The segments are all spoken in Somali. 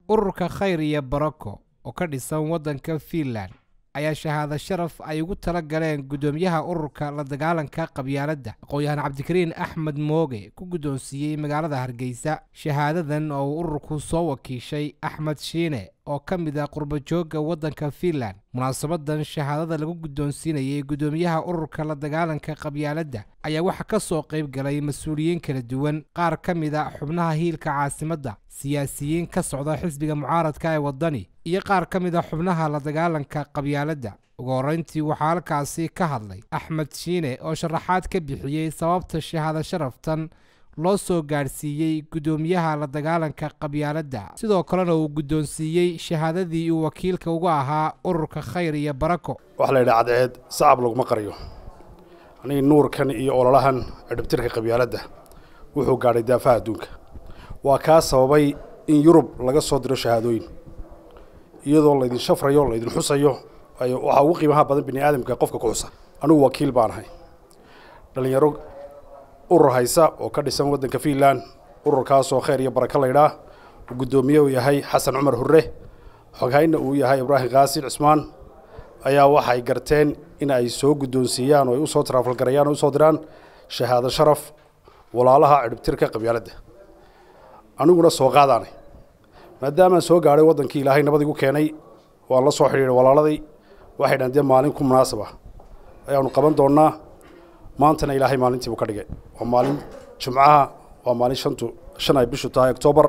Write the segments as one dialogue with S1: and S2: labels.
S1: ururka khayr iyo barako oo ka dhisan waddanka fiinland ayaa shahaado sharaf ay ugu tala galeen guddoomiyaha ururka la dagaalanka qabyaaladda aqoon-yahaan cabdikariin axmed mooge ku guddoonsiiyey magaalada hargeysa shahaadadan oo uu ururku soo wakiishay axmed shiine oo ka mid ah qurbajoogga waddanka fiinland munaasabadan shahaadada lagu guddoonsiinayay guddoomiyaha ururka la dagaalanka qabyaaladda ayaa waxaa ka soo qayb galay mas-uuliyiin kala duwan qaar ka mid a xubnaha hiilka caasimadda siyaasiyiin ka socda xisbiga mucaaradka ee waddani iyo qaar ka mid a xubnaha la dagaalanka qabyaaladda ugu horreyntii waxaa halkaasi ka hadlay axmed shiine oo sharaxaad ka bixiyey sababta shahaado sharaftan loo soo gaadhsiiyey guddoomiyaha la dagaalanka qabyaaladda sidoo kalena uu guddoonsiiyey shahaadadii uu wakiilka uga ahaa ururka khayr iyo barako
S2: waxaa la yidhaha cadceed sacab laguma qariyo aniga nuurkan iyo ololahan cidhibtirka qabyaaladda wuxuu gaadhay daafaha adduunka waa kaa sababay in yurub laga soo diro shahaadooyin iyadoo laydin shafrayo laydin xusayo waxaa ugu qiimaha badan bini aadamka qofka ku xusa anigu wakiil baan ahay dhallinyaro urur haysa oo ka dhisan waddanka fiinland ururkaasoo khayr iyo barako laydhaa uu guddoomiye uu yahay xasan cumar hurre xoghayna uu yahay ibraahim kaasin cismaan ayaa waxay garteen in ay soo guddoonsiiyaan oo ay usoo taraafalgarayaan oo usoo diraan shahaado sharaf walaalaha cidhibtirka qabyaaladda aniguna soo qaadaanay maadaamaan soo gaadhay waddankii ilaahay nabad igu keenay waan la soo xidhiidhay walaaladii waxay dhahan dee maalin ku munaasab ah ayaanu qaban doonnaa maantana ilaahay maalintiibu ka dhigay waa maalin jimcaha waa maalin shantu shan ay bishu tahay octoobar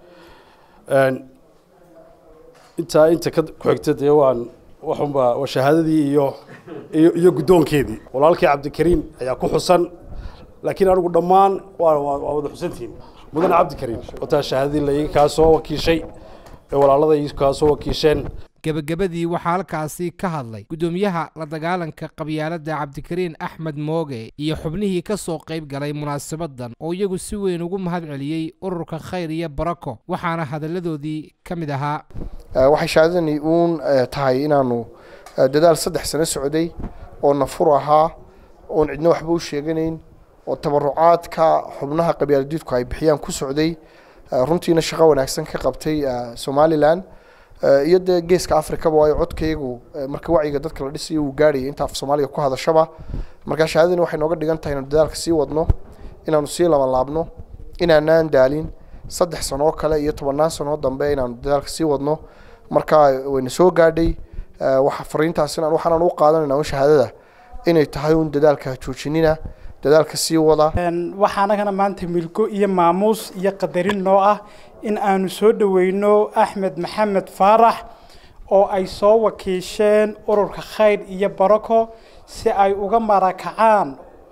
S2: intaa inta ka ku-xigta dee waan waxunba waa shahaadadii iyo iyo iyo guddoonkeedii walaalkii cabdikariin ayaa ku xusan laakiin anigu dhammaan waa waa wada xusantihiin mudane cabdikariin wataa shahaadadii laiga kaa soo wakiishay ee walaalada ii kaa soo wakiisheen
S1: gebagabadii waxaa halkaasi ka hadlay guddoomiyaha la dagaalanka qabyaaladda cabdikariin axmed mooge iyo xubnihii ka soo qayb galay munaasabadan oo iyagu si weyn ugu mahad celiyey ururka khayr iyo barako waxaana hadalladoodii ka mid ahaa
S3: waxay shahaadadani uun tahay inaanu dadaal saddex sano socday oo nafur ahaa oon cidna waxba u sheeganayn oo tabarucaadka xubnaha qabyaaladiidku ay bixiyaan ku socday runtiina shaqo wanaagsan ka qabtay somalilan iyo dee geeska africaba waayo codkaygu marka wacyiga dadka la dhisayo uu gaadhaya inta af soomaaliga ku hadashaba marka shahaadadani waxay nooga dhigan tahay inaanu dadaalka sii wadno inaanu sii labanlaabno inaanaan daalin saddex sanoo kale iyo tobannaan sanoo dambe inaanu dadaalka sii wadno marka wayna soo gaadhay waxa fariintaasina waxaanan u qaadanayna un shahaadada inay tahay un dadaalka joojinina dadaalka sii wada
S4: waxaa anagana maanta milgo iyo maamuus iyo qadarin noo ah in aanu soo dhoweyno axmed maxamed faarax oo ay soo wakiisheen ururka khayr iyo barako si ay uga marakacaan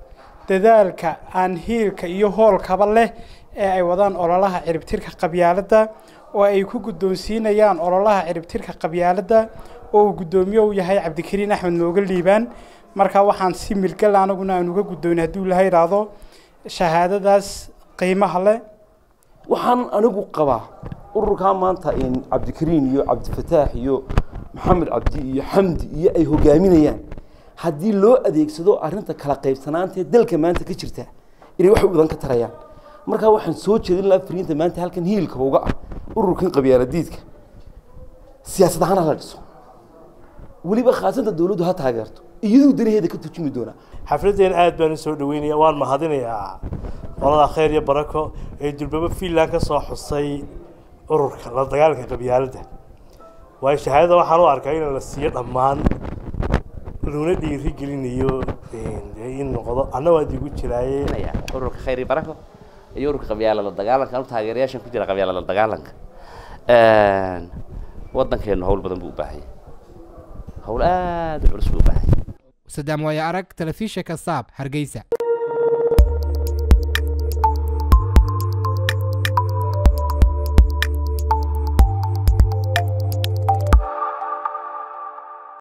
S4: dadaalka aan hiilka iyo hoolkaba leh ee ay wadaan ololaha ciribtirka qabyaaladda oo ay ku guddoonsiinayaan ololaha ciribtirka qabyaaladda oo uu guddoomiye u yahay cabdikariin axmed mooga liibaan marka waxaan si milgal anaguna aan uga guddoonay hadduu ilaha idhaahdo shahaadadaas qiimaha leh
S5: waxaan anigu qabaa ururkaa maanta cabdikariin iyo cabdifataax iyo maxamed cabdi iyo xamdi iyo ay hogaaminayaan haddii loo adeegsado arrinta kala qaybsanaantee dalka maanta ka jirta inay wax badan ka tarayaan markaa waxaan soo jeedin lahaa fariinta maanta halkan hiilkaba uga ah ururkan qabyaaladiidka siyaasad ahaan hala dhiso weliba khaasanta dawladdu ha taageerto iyaduu danaheeda ka turjumi doonaa
S6: xafladeen aad baan u soo dhaweynaya waan mahadinayaa qolada khayr iyo barako ee durbaba fiinland ka soo xusay ururka la dagaalanka qabyaaladda waayo shahaadada waxaan u arkaa in la siiyo dhammaan luna dhiiri gelinayo in noqdo anna waan digu jiraaye
S7: ururka khayr iyo barako iyo ururka qabyaalada dagaalanka anu taageerayaashan ku jira qabyaalada dagaalanka waddankeenu hawl badan buu u baahanya hawl aada u culus buu u baahanya
S1: sadaam waayo arag telefishinka saab hargeysa